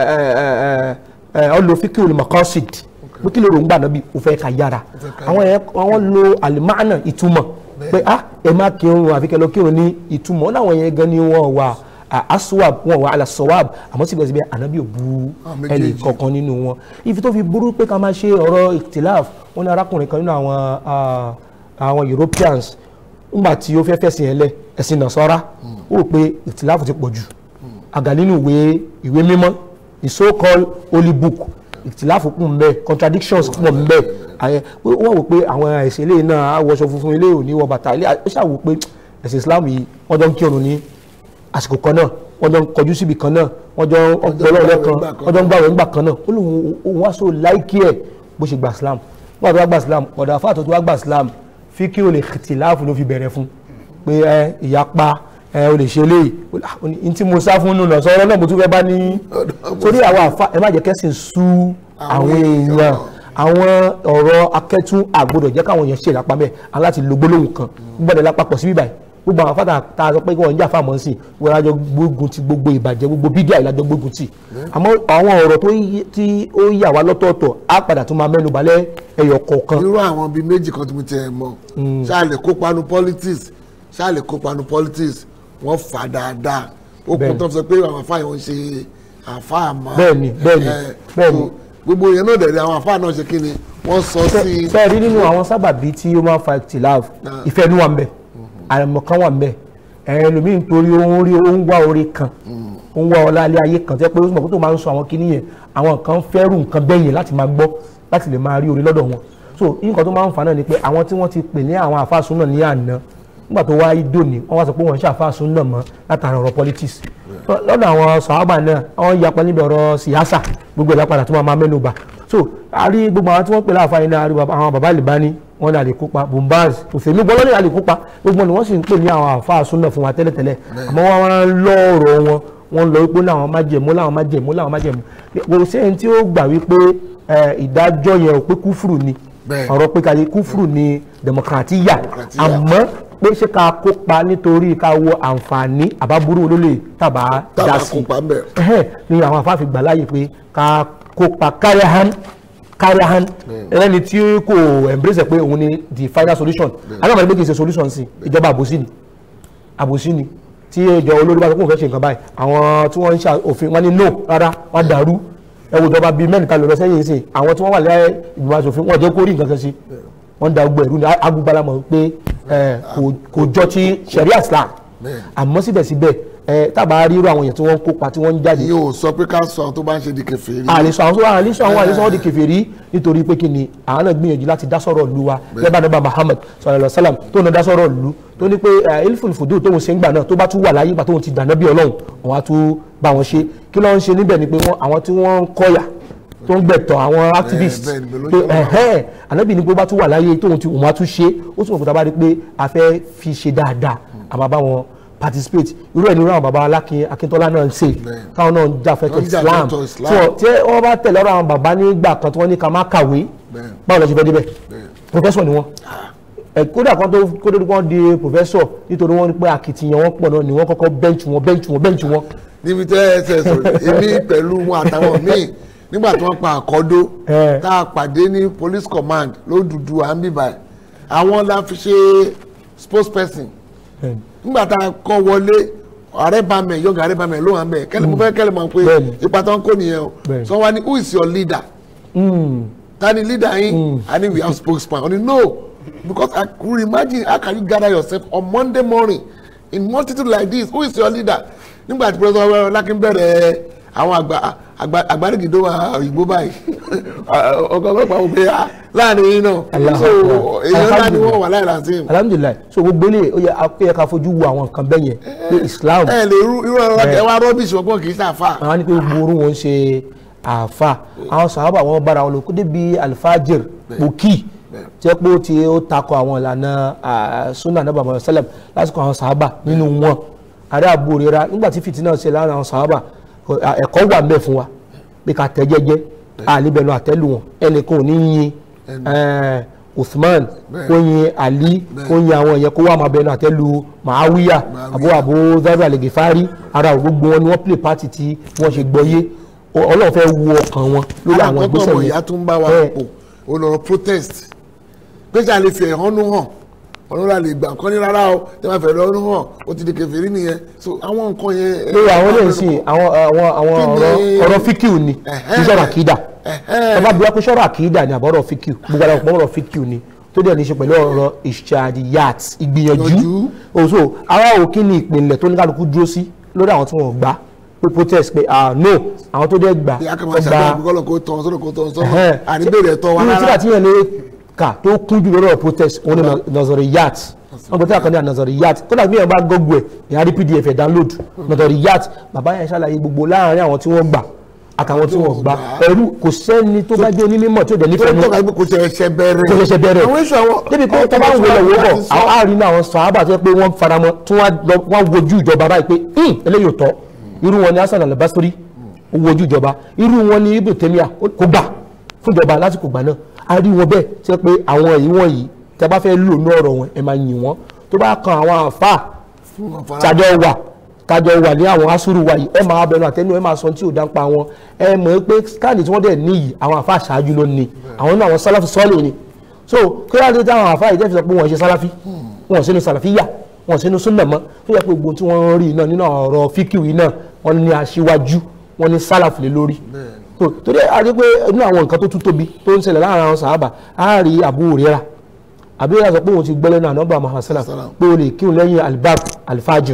ọ lo fíkì olùmọ̀kọ́sìd pé kí ló rò ń gbà náà bí o fẹ́ ka yára àwọn yẹn wọ́n lo alimánà ìtumọ̀ pé ah ẹ má kírun àfi kẹ́ lọ kírun ní ìtumọ̀ wọn làwọn yẹn gan ni wọ́n wà ah, aswab wọn wà alasawab àmọ́ síbẹ̀síbẹ̀ ànábì ò bu Ah, ẹnì méjèèjì. kọ̀ọ̀kan nínú wọn ifi tó fi burú pé ká máa ṣe ọ̀rọ̀ ìtìláf wọn ní arákùnrin kan nínú àwọn ah, àwọn Europeans nígbà tí ó fẹ́ fẹ̀sìn ẹ̀lẹ́ ẹ̀sìn nàṣọ́ra ó rò pé ìtìláfù ti pọ̀ jù àgà nínú ìwé ìwé mímọ́ the so called holy book ìtìláfù kún mbẹ contradictions pọ̀ mbẹ àyẹ wọ́n wò pé àwọn ẹ̀sìn ilé náà àwọṣọ funfun ilé òní wọ bàtà ilé ó ṣàwò pé ẹ̀sìn Islam yìí wọ́n jọ ń kírun ní àsìkò kan náà wọ́n jọ ń kọjú síbi kan náà wọ́n jọ ń ọgbọ́lọ́ lẹ́kan wọ́n jọ ń gbàwẹ̀ ńgbà kan náà ó lóun òun wá so láìkí ẹ̀ bó ṣe gbà Islam wọ́n àti wá gbà Islam ọ̀dà àfáàtọ̀ tó wá gbà Islam fíkí o lè tìláàfù ló fi bẹ̀rẹ̀ fún pé ẹ ìyapa ẹ o lè ṣe léyìí n tí mo sá fún nù lọ sọ̀rọ̀ náà mo tún fẹ́ bá ní torí àwọn àfa ẹ má jẹ́ kẹ́sìn sú àwọn èèyàn àwọn ọ̀rọ̀ akẹ́tún àgbọ̀dọ̀ jẹ́ káwọn èèyàn ṣe ìlápá mẹ́ aláti lo gbólóhùn kan gbọ́dọ̀ lápapọ̀ sí bíbáyìí gbogbo àwọn afáta tá a sọ pé wọ́n ń jà fáwọn sí wọ́n lájọ gbógun ti gbogbo ìbàjẹ́ gbogbo bídíà ìlàjọ gbógun ti àmọ́ àwọn ọ̀rọ̀ tó yí- tí ó yà wá lọ́tọ̀ọ̀tọ̀ á padà tún máa mẹ́nu balẹ̀ ẹyọ kọ̀ọ̀kan irú àwọn bíi méjì kan tí mo tiẹ̀ mọ̀ ṣáà lè kópa nu politics ṣáà lè kópa nu politics wọ́n fà dáadáa ó kún Bẹ́ẹ̀ni. tó fi sọ pé àwọn àfáà yẹn ń ṣe àfáà mọ́ Bẹ́ẹ̀ni, bẹ́ẹ̀ni, Eh, bẹ́ẹ̀ni. so gbogbo yẹn náà dẹ̀rẹ̀ àwọn àfáà náà ṣe kí ni wọ́n sọ sí i fẹ́ẹ̀ rí nínú àwọn sábàbí tí ó máa ń fa ìtìláàf Ah. ìfẹ́ inú wa ń bẹ àìmọ̀kan wà ń bẹ ẹlòmíì nítorí ó ń rí ó ń wá orí kan ó ń wá ọlá ilé ayé kan tẹ́ pé ó sì mọ̀ pé tó máa ń sọ àwọn kinní yẹn àwọn kan fẹ́rù nǹkan bẹ́yẹn láti máa gbọ́ láti lè máa rí orí lọ́dọ̀ wọn so nǹkan tó máa ń fà náà ni pé àwọn tí wọ́n ti pè ní àwọn àfáàsùn náà ní àná nígbà tó wáyé dòní wọ́n wá sọ pé wọ́n ń ṣàfáàsùn náà mọ́ látara ọ̀rọ̀ politics lọ́dọ̀ àwọn sàhábà náà wọ́n yapa níbi ọ̀rọ̀ sìyásà gbogbo ìlà padà tó máa máa mẹ́nu bà so a rí gbogbo àwọn tí wọ́n pè láàfáà yìí náà a rí bàbá- àwọn bàbá Albani wọn ní a lè kópa bombaz òfèmí gbọ́dọ̀ ní a lè kópa gbogbo ni wọ́n sì ń pè ní àwọn àfáà súnà fún wa tẹ́lẹ̀tẹ́lẹ̀ àmọ́ wọ́n wá ń lọ́ọ̀rọ̀ wọn wọ́n lọ wípé láwọn májẹ̀mú láwọn májẹ̀mú láwọn májẹ̀mú kò sẹ́yìn tí ó gbà wípé eh, ìdájọ́ yẹn ò pé kúfùrù ni Bẹ́ẹ̀. ọ̀rọ̀ pé káyé kúfùrù ni democratia Democratia. àmọ́ pé ṣé ká kópa nítorí ká wo àǹfààní àbábúrú olólè tàbá Tàbá dá sí kópa ń bẹ̀. ẹhẹ́n ni àwọn afáàfin gbà láàyè pé ká kópa káríahán káríahán ẹni tí kò embrace ẹ̀ pé òun ni the final solution alámọ̀lẹ́ pé kì í ṣe solution sí ìjọba àbòsí ni àbòsí ni tí ìjọ olórí bá sọ pé òun fẹ́ ṣe nǹkan báyìí àwọn tí wọ́n ń ṣe òfin wọn ní no rárá wọ́n dàrú ẹ wo ìjọba bíi mẹ́rin kan lọ sẹ́yìn sí àwọn tí wọ́n wà lẹ́yìn ìgbìmọ̀ asòfin wọ́n jẹ́ kó rí nǹkan kan sí wọ́n da gbogbo ẹ̀rú ní agbúgbalamọ̀ pé ẹ, kò- kò jọ ti sharia islam àmọ́ síbẹ̀síbẹ̀ ẹ, tábà rí irú àwọn èèyàn tí wọ́n ń kópa tí wọ́n ń jáde yìí ò sọ pé ká sọ àwọn tó bá ń ṣe di kèfèrí. àlesọ àwọn sọ́wọ́n àlesọ àwọn àlesọ wọn di kèfèrí nítorí pé kí ni àwọn náà gbìyànjú láti dá sọ̀rọ̀ ìlú wa lẹ́bàá nígbà Muhammad sallallahu alaihi wasallam tó náà dá sọ̀rọ̀ ìlú tó ní pé ilful fudu tóun ṣe ń gbà náà tó bá tún wà láyé ìgbà tóun ti dànà bí ọlọ́run wọn á tún bá wọn ṣe kí ló ń ṣe níbẹ̀ ni pé wọ́n- àwọn tí wọ́n ń kọ́yà tó ń gbẹ̀tọ̀ àwọn activists bẹ́ẹ̀ ni, bẹ́ẹ̀ ló pé ṣe wà. ẹ̀hẹ́n ànábì ní pé ó bá tún wà láyé tóun ti òun á tún ṣe ó sì mọ̀ kó bá rí pé a fẹ́ fi ṣe dáadáa àmọ́ bá wọn participate irú ẹ̀ ní irú àwọn baba alákin akíntọ́lá náà ń ṣe káwọn náà ń jà fẹ́tọ̀ Wọ́n ń jà Islam fẹ́tọ̀ Islam. tí wọ́n- tí wọ́n bá tẹ̀lé ọ̀rọ̀ àwọn bàbá nígbà kan tí wọ́n ní ká má kàwé Bẹ́ẹ̀. báwo lọ ṣe fẹ́ débẹ̀ professor ni wọ́n ẹ kódà kan tó kó tó kọ́ di professor nítorí wọ́n ní pé akitiyan wọn pọ̀ náà ni wọ́n kọ́kọ́ bench wọn bench wọn bench wọn níbi tẹ́ ẹ ṣe sọ̀rọ̀ èmi pẹ̀lú wọn àtàwọn míì nígbà tí wọ́n pa àkọ́dó Eh. tá a pàdé ní police command lódùdú à ń bíbà ẹ̀ àwọn la fi ṣe spokesperson nígbà tá a kọ́ wọlé ààrẹ bá mẹ yọ̀ǹgà ààrẹ bá mẹ ló wà mẹ kẹ́lẹ́ mo fẹ́ kẹ́lẹ́ mọ̀ pé Bẹ́ẹ̀ni. ipa tó ń kó nìyẹn o Bẹ́ẹ̀ni. so wọ́n ní who is your leader ta ni leader yín i need we have spokesman oni no because i could imagine how can you gather yourself on monday morning in multitude like this who is your leader nígbà tí president Lakin bẹ̀rẹ̀ àwọn àgbà àgbà àgbàdìgìdó òyìnbó báyìí ọkọ̀ ọlọ́pàá wò pé ah, láàrin yín náà Allahu so Akbar. èèyàn ńlá ni wọ́n wà láì lásìm alhamdulilayi so gbogbo ilé ó yẹ ó yẹ ká fojú wo àwọn nǹkan bẹ́ẹ̀ yẹn pé Islam ẹ lè rú irú ọ̀rọ̀ ẹ wá rọ́bìṣì ọgbọ́n kì í ṣàfà àwọn ní pé gbogbo wọn ṣe àáfà àwọn sàhábà wọn bára wọn lò kó débi alfajir pòkì tí ẹ pé ó ti ó takọ àwọn ìlànà ah, sunna nàbà mọ sẹlẹm lásìkò àwọn sàhábà nínú wọn àrẹ àbúrò rira nígbà tí fìtínà ṣe láàrin àwọn sàhábà kò- ah, ẹ̀kọ́ wà ńbẹ̀ fún wa pé ká tẹ́ jẹ́jẹ́ àlebẹnu àtẹ́lù wọn ẹnìkan ò ní yin eh, Uthman kó yin Ali kó yin àwọn yẹn kó wà máa bẹnu àtẹ́lù Muawiya àbó àbó Zaid al-Ghifari ara gbogbo wọn ni wọ́n play party tí wọ́n ṣe gbọ́yé Ọ- Ọlọ́run fẹ́ wo ọkàn wọn lórí àwọn alákọ̀ọ́kọ́ ìgbésẹ̀ ọmọ yẹn ìyá tó ń bá wa Eh, pò ó lọ protest pé ṣáà lè fi ẹ̀hónú hàn ọlọ́run lè gbà kán ní rárá o tí wọ́n fẹ́ lọ́rùn hàn ó ti di kèfèrí nìyẹn so àwọn nǹkan yẹn. lórí àwọn ilé ìsìn àwọn àwọn àwọn Kí ni- ọ̀rọ̀ ọ̀rọ̀ fíkìú ni kì í sọ̀rọ̀ àkídà bàbá bí wọ́n pé sọ̀rọ̀ àkídà ni àbọ̀rọ̀ fíkìú gbogbo àwọn ọ̀pọ̀ ọ̀rọ̀ fíkìú ni tó dẹ̀ ní í ṣe pẹ̀lú ọ̀rọ̀ ìṣàdìyàt ìgbìyànjú Ìgbìyànjú. òṣò ara òkín ni ìpìlẹ̀ tó ní kálukú dúró sí lórí àwọn tí wọ́n gbà pé protest pé ah no àwọn tó dẹ̀ gbà ìyá kan máa wọ́n gbà ṣàbẹ̀wò kọ́lọ̀ kó tán sọ́dọ̀ kó tán sọ́dọ̀ Ẹhẹ́n. àníbèrè ẹ̀tọ́ wa irú tíra rárá tí yẹn lè kà tó kún jù lọ́rọ̀ protest òun ni nazariyat wọn gbọ́dọ̀ tíra kan ní nazariyat kódà bí yẹn bá gọ́gù ẹ̀ ìyá rí pdf ẹ̀ download nazariyat bàbá yẹn ṣàlàyé gbogbo láàrin àwọn tí wọ́n gbà àtàwọn tí wọ́n gbà ẹrú kò sẹ́ni tó bá jẹ́ onímọ̀ tí ò dẹ̀ tó nífẹ̀ẹ́ ń nù tọ́ka pé kò ṣe ẹṣẹ bẹ̀rẹ̀ kò ṣẹ̀ṣẹ̀ bẹ̀rẹ̀ àwọn èso àwọn débi pé tó bá ń wọlé wọ́ bọ̀ àwọn àárín náà àwọn sàábà tó yẹ pé wọ́n faramọ́ tí wọ́n lọ- wọ́n wojú ìjọba báyìí pé "Hmm, eléyìí ò tọ́ irú wọn ni Hasan al-Basri ó wojú ìjọba irú wọn ni Ibn Taymiyyah ó- kò gbà fún ìjọba lásìkò gbà náà a rí wọn bẹ́ẹ̀ tí wọ́n pé àwọn èyí wọ̀nyí tí a bá fẹ́ lò ní ọ̀rọ̀ wọn ẹ máa yìn wọ́n tó bá kan àwọn àfáà tájọ wà tájọ wà ní àwọn asúrù wa yìí ẹ máa bẹnu àtẹnu ẹ máa sọ tí ò dá ń pa wọn ẹ mọ̀ pé káàdì tí wọ́n dẹ̀ níyì àwọn àfa àṣáájú ló ní àwọn náà àwọn sálàfì sọ́ọ̀lì ni so kí wọ́n á lè táwọn àfa ìjẹ́ fi sọ pé wọ́n ṣe sálàfì wọ́n sínú sàlàfíyà wọ́n sínú súnà mọ́ tó yẹ pé gbogbo tí wọ́n rí iná nínú ọ̀rọ̀ fíkìwì náà wọ́n ní aṣíwájú wọ́n ní sálàfì lé lórí so torí a rí pé inú àwọn nǹkan tó tún tóbi tó ń ṣẹlẹ̀ láàrin àwọn sàhábà á rí Abu Hurairah àbí yàrá sọ pé òun ti gbẹ́lẹ́ náà nọ́mbà Muhammad sallam pé o lè kírun lẹ́yìn albab alfajr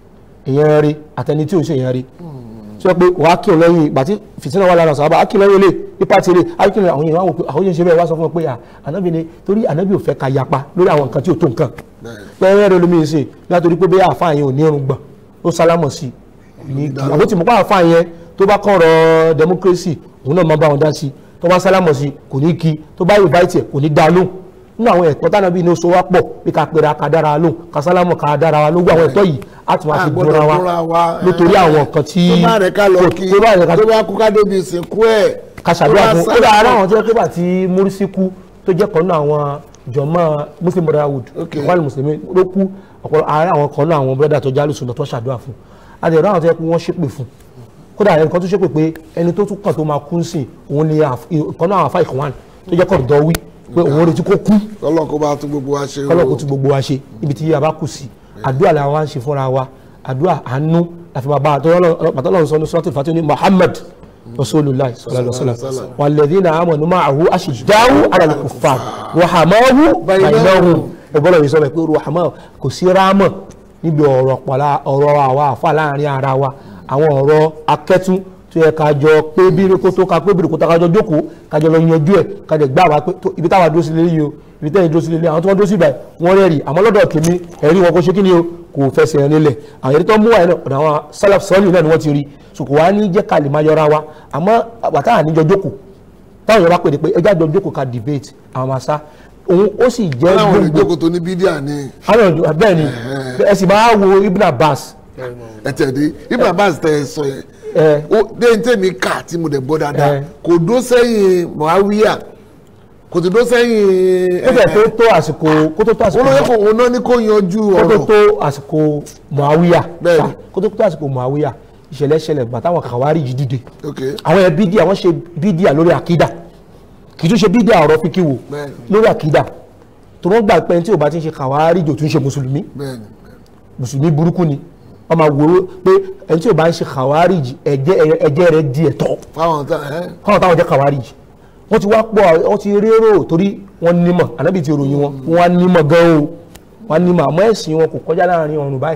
ìyẹn rí àtẹni tí ò ń ṣe ìyẹn rí sọ pé wàá kírun lẹ́yìn ìgbà tí fìtínà wà lára sàhábà á kírun lẹ́yìn ilé ipa ti rè á kírun àwọn yẹn wá wò pé àwọn yẹn ṣe bẹ́ẹ̀ wá sọ fún wọn pé à ànábì ni torí ànábì ò fẹ́ ka yapa lórí àwọn nǹkan tí ò tó nǹkan pẹ́ẹ́rẹ́ rẹ lómi ṣe látòrí pé bẹ́ẹ̀ àfa yẹn ò ní irun gbọ̀n ó sálámọ̀ sí i ní kí àwọn tí mo pa àfa yẹn tó bá kọ́ ọ̀rọ̀ democracy òun náà máa bá wọn dá sí i tó bá sálámọ̀ sí i kò ní kí tó bá invite ẹ̀ kò ní dá lóhùn nínú àwọn ẹ̀tọ́ tánà bíi ní oṣù wa pọ̀ bí ká pera ká dára wa lóhùn ká sálámọ̀ ká dára wa lóhùn àwọn ẹ̀tọ́ yìí á tún máa fi A gbọ́dọ̀ búra búra wa wa, nítorí eh, àwọn nǹkan tí tó bá rẹ̀ ká lọ kò- kí tó bá rẹ̀ ká tó bá kú ká débi ìsìnkú ẹ̀ ká ṣàdúrà tó bá fún ó sá- dà ara àwọn tó yẹ pé bàtí Morsi kú tó jẹ́ kan náà àwọn jọmọ́ Muslim Brotherhood Ok. ìwádìí mùsùlùmí ló kú ọ̀pọ̀ ààrẹ àwọn kan náà àwọn brother tó jálù sùn tó ṣàdúrà fún àdèrò àwọn tó yẹ pé wọ́n ṣépè fún kódà ẹnìkan tó ṣépè pé ẹni tó tún kàn tó máa kú sí òun ni àf- ìkan náà àwọn afá ìkànwán tó jẹ́ kọ̀dọ̀ wí pé òun retí kó kú Ọlọ́run kó bá tún gbogbo wa ṣe o. kọ́lọ̀ kó tún gbogbo wa ṣe ibi tí a bá kù sí àdúrà la wá ń ṣe fúnra wa àdúrà àánú láfi máa bá a tọ́lọ́ ọlọ́run sọ ní suratul Fatiha ní Muhammad rasulullah sallallahu alaihi wasallam walladhina amanu ma'ahu ashidda'u 'ala al-kuffar ruhamahu bainahum ẹgbọ́n yìí sọ pé ruhamahu kò sí rámọ̀ níbi ọ̀rọ̀ pọ̀lá ọ̀rọ̀ àwa àfa láàrin ara wa àwọn ọ̀rọ̀ akẹ́tún tó yẹ ká jọ pé bírí kó tó ká pé bírí kó tó ká jọ jókòó ká jọ lọ yanjú ẹ̀ ká jẹ gbá wa pé tó- ibi táwa dúró sí lélẹ́yìí o ibi tẹ́yìn dúró sí lélẹ́yìí àwọn tí wọ́n dúró sí ibà wọ́n rẹ́rì àmọ́ lọ́dọ̀ tèmi ẹ̀rí wọn kò ṣe kí ni o kò fẹsẹ̀ nílẹ̀ àwọn èyí tó mú wáyé náà ọ̀dọ̀ àwọn salaf sọ́ọ̀lì náà ni wọ́n ti rí so kò wá ní jẹ́ ká lè máa yọra wa àmọ́ bàtà àníjọ jókòó táwọn yorùbá pè é pé ẹjá jọ jókòó ká debate àwọn máa sá òun ó sì jẹ́ Láwọn gbogbo olùjókòó tó ní bídíà ni àwọn ọ̀dọ́ bẹ́ẹ̀ ni ẹ sì máa wo Ibn Abbas ẹ̀tẹ̀dé Ibn Abbas tẹ ẹ sọ yẹn ẹ ó dé ní tèmi kà tí mo dẹ̀ gbọ́ dáadáa Eh. kò dó sẹ́yìn Muawiya kò tó dó sẹ́yìn ó fẹ́ tó tó àsìkò kó tó tó àsìkò olóyè kò òun náà ní kó yanjú kó tó ọ̀rọ̀ tó àsìkò Muawiya Bẹ́ẹ̀ni. ṣá, kó tó tó àsìkò Muawiya ìṣẹ̀lẹ̀ ṣẹlẹ̀ gbà táwọn Khawarij dìde ok àwọn yẹn bídíà wọ́n ṣe bídíà lórí àkídà kì í tún ṣe bídíà ọ̀rọ̀ fíkíwò Bẹ́ẹ̀ni. lórí àkídà tó wọ́n gbà pé ẹni tí ò bá ti ń ṣe Khawarij ò tún ṣe mùsùlùmí bẹ́ẹ̀ni mùsùlùmí burúkú ni wọ́n máa wòró pé ẹni tí ò bá ń ṣe Khawarij ẹ̀jẹ̀ ẹ̀jẹ̀ rẹ̀ di ẹ̀tọ́ fáwọn tá ẹ káwọn táwọn jẹ́ Khawarij wọ́n ti wá pọ̀ wọ́n ti rérò torí wọ́n nímọ̀ ànábì ti ròyìn wọn wọ́n á nímọ̀ gan o wọ́n á nímọ̀ àmọ́ ẹ̀sìn wọn kò kọjá láàrin ọ̀run báyìí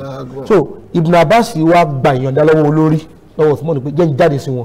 so Ibn Abbas wá gba ìyọ̀ǹda lọ́wọ́ olórí lọ́wọ́ Usman pé jẹ́ ń jáde sí wọn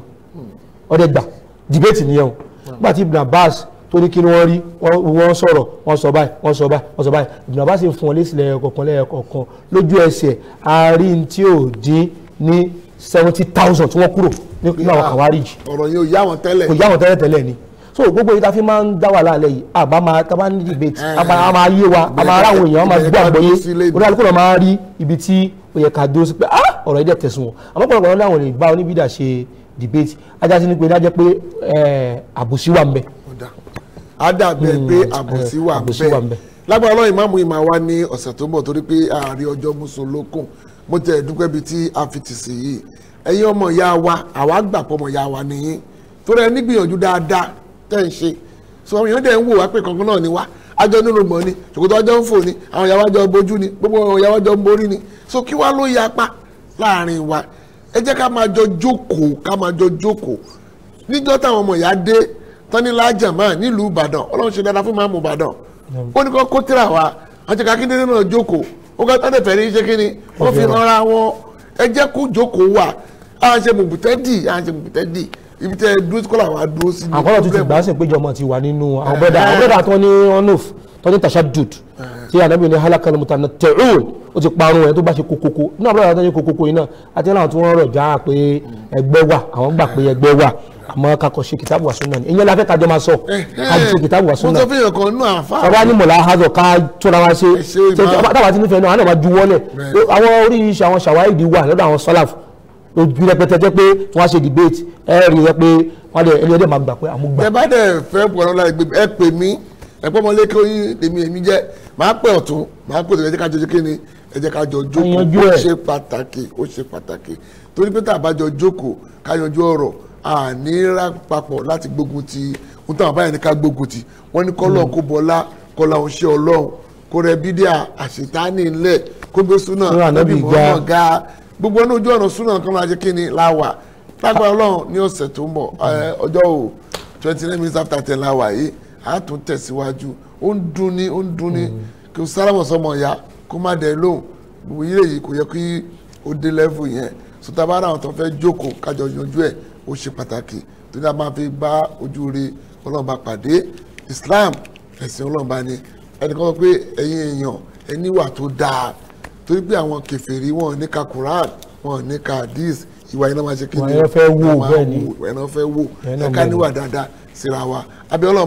ọdẹ gbà dìbẹ́tì nìyẹn o nígbà tí Ibn Abbas tó ní kí ni wọ́n rí wọ́n wọ́n sọ̀rọ̀ wọ́n sọ báyìí wọ́n sọ báyìí wọ́n sọ báyìí Ibn Abbas ń fún wọn lésì lẹ́yọkọ̀kan lẹ́yọkọ̀kan lójú ẹsẹ̀ àárín tí ò dín ní seventy thousand tí wọ́n kúrò nínú àwọn Khawarij ọ̀rọ̀ yẹn ò yá wọn tẹ́lẹ̀ kò yá wọn tẹ́lẹ̀ tẹ́lẹ̀ ni so gbogbo yìí ta fi máa ń dá wà láàlẹ́ yìí àbá máa tá bá ní debate Eh. àbá a máa yé wa a máa ráwọn èèyàn a máa Ibẹ̀ gbọ́ ká àgbọ́yé dúró sí ilé ìdìbò. orí alukó náà máa rí ibi tí ó yẹ ká dúró sí pé ah ọ̀rọ̀ yìí dẹ̀ tẹ̀sùn wọn àmọ́ pọ̀lọpọ̀ náà láwọn lè bá oníbìdà ṣe debate ajá sí ni pé dájẹ́ pé eh, àbòsí wà ń bẹ Ọ̀dà. á dàbẹ̀ pé àbòsí wà àbòsí wà ń bẹ. bẹ́ẹ̀ lágbára ọlọ́run ìmáàmù ìmọ̀ wa ní ọ̀sẹ̀ tó ń bọ̀ torí pé ààrẹ ọjọ́ mùsùlùkùn mo tẹ̀ dúpẹ́ bíi tí a fi tì sí yìí ẹ̀yin ọmọ ìyá wa àwa gbà pọ̀ ọmọ ìyá wa nìyí torí ẹ nígbìyànjú dáadáa tẹ̀ ń ṣe so àwọn èèyàn dẹ̀ ń wò wá pé kankan náà ni wá àjọ nínú gbọ̀n ni ṣòkòtò ọjọ́ ń fò ni àwọn ìyá wa jọ bojú ni gbogbo àwọn ìyá wa jọ ń borí ni so kí wá ló yapa láàrin wa ẹ jẹ́ ká máa jọ jókòó ká máa jọ jókòó níjọ́ táwọn ọmọ ìyá dé tánilá jàmá nílùú ìbàdàn ọlọ́run ṣe dáadáa fún máàmù ìbàdàn ó ní kó kó tíra wa àwọn jẹ́ ká kí nínú náà jókòó ó ká tán fẹ̀rí ṣe kí ni wọ́n fi rọra wọn ẹ jẹ́ kó jókòó wà à ń ṣe mùbùtẹ́dì à ń ṣe mùbùtẹ́dì ibi tẹ́ ẹ dúró sí kọ́lá wa dúró sí ní àkọlọ̀ tó ti problem. gbà á sì péjọ ọmọ ti wà nínú àwọn bọ́dà àwọn bọ́dà tó ní onof tó ní tashadud tí ànábì ní halakal mutanatti'un ó ti parun ẹ̀ tó bá ṣe kokoko nínú àbúrò àwọn tó ní kokoko yìí náà àti náà tí wọ́n rọ̀ já pé ẹgbẹ́ wà àwọn gbà pé ẹgbẹ́ wà àmọ́ kakọ̀ ṣe kìtàbù wà súnà ni ìyẹn la fẹ́ kájọ máa sọ kájọ ṣe kìtàbù wà mo súnà sọ fún èèyàn kan nínú àfa ọba ní mọ̀lá hazọ ká tóra wá ṣe Ẹ ṣe ìmọ̀. táwa ti nífẹ̀ẹ́ náà àwọn náà máa juwọ́lẹ̀ Bẹ́ẹ̀. àwọn oríṣi àwọn ṣàwáìdì wà lọ́dọ̀ àwọn sọ́làf ojú rẹpẹtẹ jẹ́ pé wọ́n á ṣe debate ẹ rí i pé wọ́n dẹ̀ ẹni ẹdẹ máa gbà pé àmúgbà tẹ bá dẹ̀ fẹ́ pọ̀ lọ́la ẹgbẹ́ ẹ pè mí ẹ pọ́ mọ́lé kí oyin èmi èmi jẹ́ màá pẹ́ ọ̀tún màá pè ẹ jẹ́ ká jọ jẹ́ kí ni ẹ jẹ́ ká jọ jókòó yanjú ó ẹ̀. ṣe pàtàkì ó ṣe pàtàkì torí pé tá a bá jọ jókòó ká yanjú ọ̀rọ̀ àní rà papọ̀ láti gbógun ti ohun táwọn báyìí ní ká gbógun ti wọ́n ní kọ́lọ́ kó bọ́lá kọ́lá òṣè ọlọ́run kó rẹ bídíà àṣetánì ńlẹ̀ kó gbé súnà Súnà Ànábì ga. Muhammad ga gbogbo ọ̀nà ojú ọ̀nà súnà kan máa ṣe kí ni láwà lágbára ọlọ́run ní ọ̀sẹ̀ tó ń bọ̀ ẹ, ọjọ́ o twenty nine minutes after ten láwà yìí a tún tẹ̀síwájú ó ń dún ní ó ń dún ní kí o sálámọ̀ sọmọ ìyá kó má dẹ̀ lóhùn gbogbo yìí lèyí kò yẹ kí o dé level yẹn sotabara àwọn tó fẹ́ jókòó kájọ yanjú ẹ̀ ó ṣe pàtàkì tó ní a máa fi bá ojú rí ọlọ́run bá pàdé Islam ẹ̀sìn ọlọ́run bá ní ẹnìkan sọ pé ẹ̀yin èèyàn ẹ níwà tó dáa torí pé àwọn kèfèrí wọn ò ní ka Quran wọn ò ní ka hadith ìwà iná máa ṣe kí Ìwà yẹn fẹ́ wò, wọ́n máa bẹ́ẹ̀ ni. wò, ìwà iná fẹ́ wò Ìyẹn náà ẹ̀ka mọ̀ níwà dáadáa síra wa abẹ́ ọlọ́ba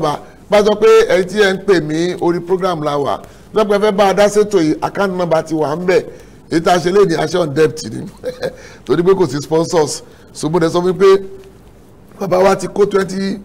bá sọ pé ẹni tí ẹ ń pè mí orí program la wà lọ́pẹ́ fẹ́ bá a dá sétò yìí account number ti wà ń bẹ̀ èyí tá a ṣe léde aṣọ on debt ni torí pé kò sí sponsors so mo dẹ̀ sọ fún mi pé bàbá wa ti kó twenty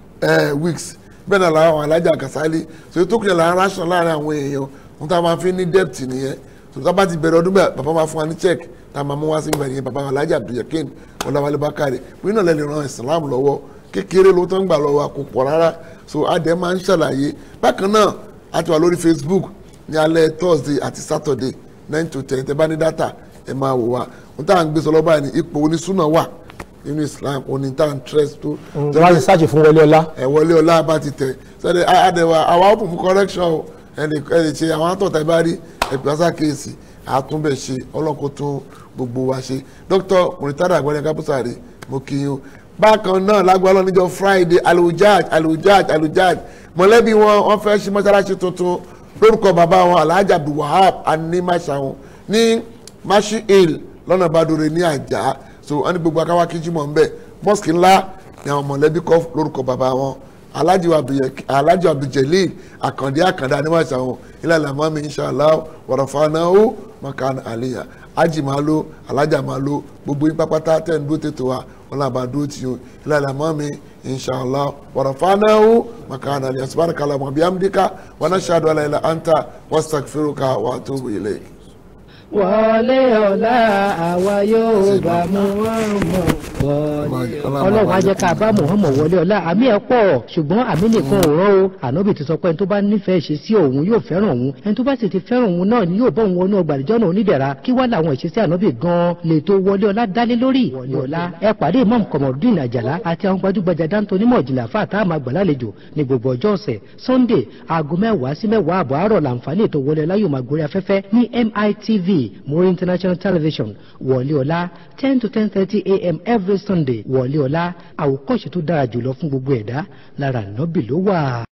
weeks bẹ́ẹ̀ náà làwọn alájà Kasali so ètò kìlẹ̀ làwọn aráṣọ láàrin àwọn èèyàn wọn tá a máa fi ní debt nìyẹn so tá a bá ti bẹ̀rẹ̀ ọdún bẹ́ẹ̀ bàbá máa fún wa ní check tá a máa mú wá sí ìbẹ̀rẹ̀ yẹn bàbá wa alájà Abdulyakin Ọláwálé Bákàrè pé náà lẹ́nu ran Islam lọ́wọ́ kékeré ló tó ń gbà lọ́wọ́ kò pọ̀ rárá so adé máa ń ṣàlàyé bákan náà a ti wà lórí Facebook ní alẹ́ Thursday àti Saturday nine to ten tẹ bá ní data ẹ máa wò wá ohun tá à ń gbé sọ lọ́ba ní ipò onísùnà wà nínú Islam oní tá à ń tress tó. wọ́n ti sáàjì fún wọlé ọlá. ẹ wọlé ọlá bá ti tẹ sẹ́dẹ̀ àdẹ̀wà àwa open for correction o ẹnì ẹnì ṣe àwọn àtọ̀tà bá rí ẹ̀pẹ́sà kéèsì àtúnbẹ̀ ṣe ọlọ́kọ̀ tún gbogbo wa ṣe Dr. Muritada Agbọ́dẹ Kápúsàrè mo kí yín o bákan náà lágbára níjọ́ Friday alujaj alujaj alujaj mọ̀lẹ́bí wọn wọ́n fẹ́ ṣe mọ́ṣáláṣí tuntun lórúkọ bàbá wọn alhaji abdulwahab animasahun ní mashi hill lọ́nà badore ní àjà so wọ́n ní gbogbo akáwá kíjú mọ̀ nbẹ mosque ńlá ní àwọn mọ̀lẹ́bí kọ́ lórúkọ bàbá wọn alhaji abduljalil akande akande animasahun ilẹ̀ alamami inshallah warafanahu makan aliya aji máa lo alájà máa lo gbogbo yín pápátá tẹ̀ ń dúró tètè wa wọn làbà dúró tì o ilẹ̀ alamami inshallah warafanahu makan aliya subhanaka allahumma bihamdika wa nashhadu an la ilaha anta wastaghfiruka wa atubu ilayk. wọlé ọ̀la àwa yóò bá Muhammad wọlé ọlọ́run á jẹ́ ká bá Muhammad wọlé ọ̀la àmì ẹ̀ pọ̀ ṣùgbọ́n àmì nìkan ò rán o ànábì ti sọ pé ẹni tó bá nífẹ̀ẹ́ ṣe sí òun yóò fẹ́ràn òun ẹni tó bá sì ti fẹ́ràn òun náà ni yóò bọ́ òun wọnú ọgbà àdìjọ́ náà onídẹ̀ra kí wá làwọn ìṣesí ànábì gan-an lè tó wọlé ọ̀la dálé lórí wọlé ọ̀la ẹ pàdé imam kọmọdún àjàlá àti àwọn gbajúgbajà dáńtó onímọ̀ ìjìnlẹ̀ àfa àtàwọn àgbàlálejò ní gbogbo ọjọ́ ọ̀sẹ̀ sunday aago mẹ́wàá sí mẹ́wàá àbọ̀ àárọ̀ làǹfààní ètò wọlé ọ̀la yóò máa gorí afẹ́fẹ́ ní mitv Muri International Television wọlé ọ̀la ten to ten thirty a.m. every Sunday wọlé ọ̀la àwòkọ́ṣe tó dára jùlọ fún gbogbo ẹ̀dá lára nọ́bì ló wà.